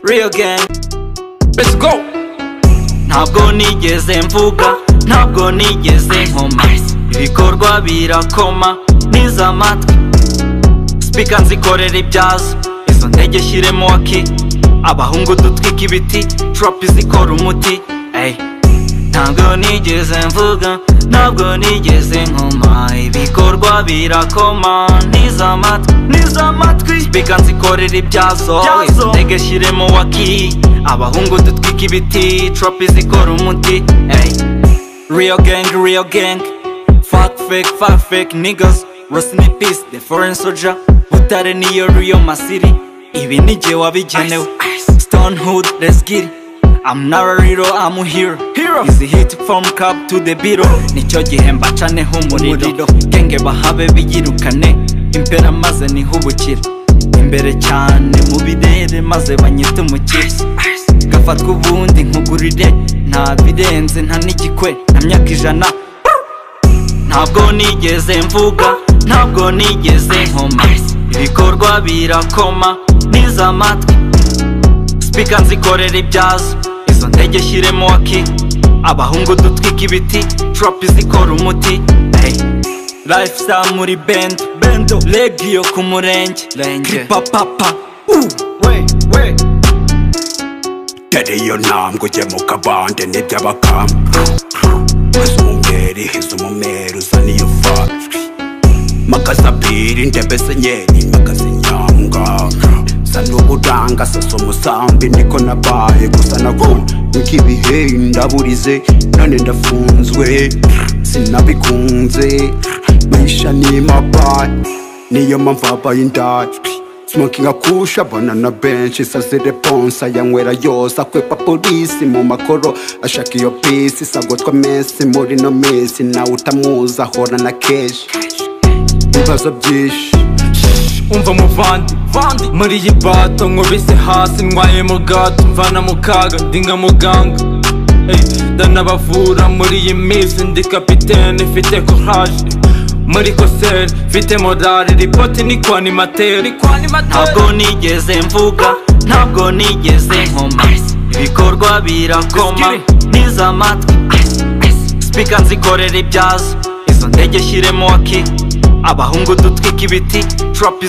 real gang let's go ntabwo nigeze mvuga ntabwo nigeze nkoma ibikorwa birakoma niza amatwi sipika nzikorera ibyazo izo ndege shyiremo waki abahungu dutwika ibiti toropi zikora umuti ey ntabwo nigeze mvuga ntabwo nigeze nkoma ibikorwa birakoma niza amatwi niza amatwi sipika nzikorera ibyazo izo ndege shyiremo waki abahungu dutwika ibiti toropi zikora umuti ey real gang real gang fuck fake fuck fake niggas rest in peace the foreign soldier butare niyo real masiri ibi ni jye wabigenewe stone hood let's get it I'm not a hero, I'm a hero. hero. Easy hit from cup to the biro. Nicyo gihe mbacaneho umuriro. Genge bahabe biyirukane. Impera maze nihubukira. Imbere cyane mu birere maze banyite umukire. Gafatwa ubundi nkugurire. Nta birenze nta n'igikwe. Na myaka ijana ntabwo nigeze mvuga ntabwo nigeze nkoma ibikorwa birakoma niza amatwi sipika nzikorera ibyazo izo ndege shyiremo waki abahungu dutwika ibiti toropi zikora umuti hey. lifestyle muri bendo bendo legiyo ku murenge kripapapa tere iyo ntambwe ujye mu kabande n'iby'abakamba wese umweri hize umumeri uzana iyo fatwi makasabiri ndebe senyeri makasinyanga sa n'uburanga sasa umusambi niko nabaye gusa nabonye nk'ibihe ndaburize none ndafunzwe sinabikunze mwisha n'imabaye niyo mpamvu abaye indajwi smokinga kusha banana benshi saze reponsa yanywera yose akwepa polisi mu makoro ashaka iyo pisi sagotwa mesi muri no minsi nawe utamuzi ahora na keshi ibibazo byinshi umva muvandi muri iyi bato nkubise hasi ndwaye mu gato mvana mu kaga ndi nka muganga Ey, ndanabavura muri iyi minsi ndi kapitene mfite courage muri koseri mfite morale ripoti ni kwanimateri ntabwo nigeze mvuga ntabwo nigeze nkoma ibikorwa birakoma niza amatwi sipika nzikorera ibyazo izo ndege shyiremo waki abahungu dutwika ibiti toropi